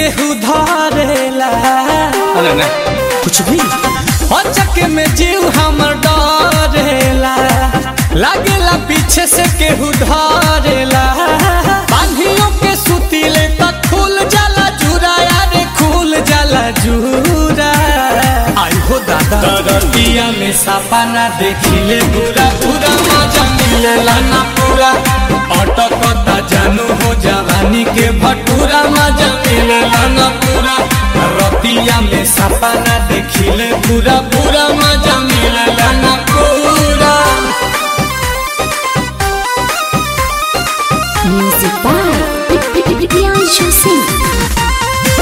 केहू धरेला अरे ना कुछ भी अचक में जीव हमर डरेला लागेला पीछे से केहू धरेला बांधियों के सुतीले तक खुल जाला जूरा यारे खुल जाला जूरा आई हो दादा दरतिया में सापा ना देखिले पूरा पूरा मजा मिलेला ना पूरा अटकता जानू हो जवानी के भटूरा मजा मिलेला ना पूरा रतिया में सापा ना देखिले पूरा पूरा मजा मिलेला ना पूरा Music by Priyanshu Singh.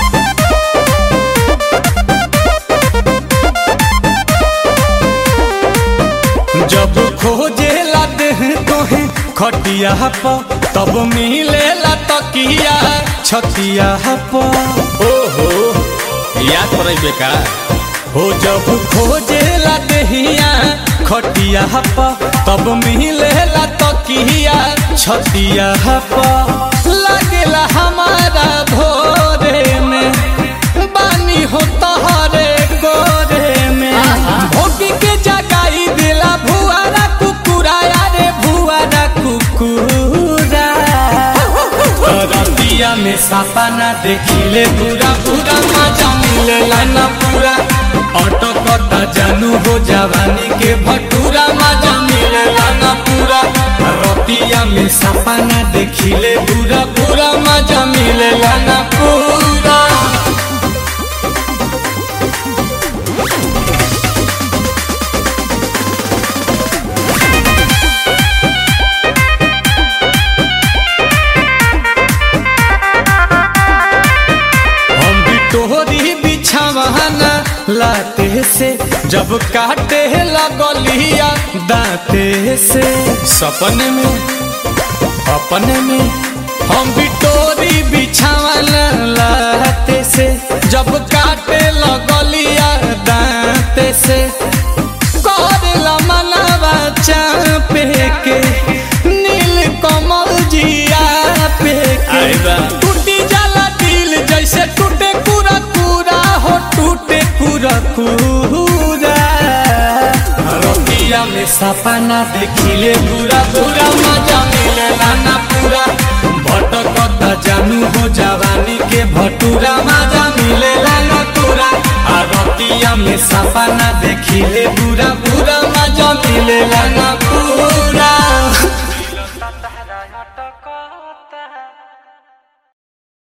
जब खोजेला देह तोहे खटिया प तब मिलेला तकिया छतिया प ओहो याद पड़े बेका हो जब खोजेला देहिया खटिया प तब मिलेला तकिया छतिया प लागेला हमारा भोरे में बानी हो तहरे गोरे में भोगी के जगाई दिला भुआरा कुकुरा यारे भुआरा कुकुरा रतिया में सापा ना देखिले पूरा पूरा मजा मिलेला ना पूरा अटकता जानू हो जवानी के भटूरा मजा मिलेला ना पूरा रतिया में सापा ना देखिले पूरा पूरा मजा मिलेला ना पूरा हम भी तोहरी बिछावाना लाते से जब काटे लगलिया दांते से सपने में अपने में हम भी तोरी बिछावाना लाते से जब काटे लगलिया दांते से करेला मनवा चापे के नील कमल जिया पे आई बा। के टूटी जाला दिल जैसे टूटे पूरा पूरा हो टूटे पूरा पूरा रतिया में सपना देखिले पूरा पूरा मजा मिलेला ना पूरा भटकता जानू हो जवानी के भटूरा मजा मिलेला ना पूरा आ रतिया में सपना देखिले पूरा पूरा मजा मिलेला ना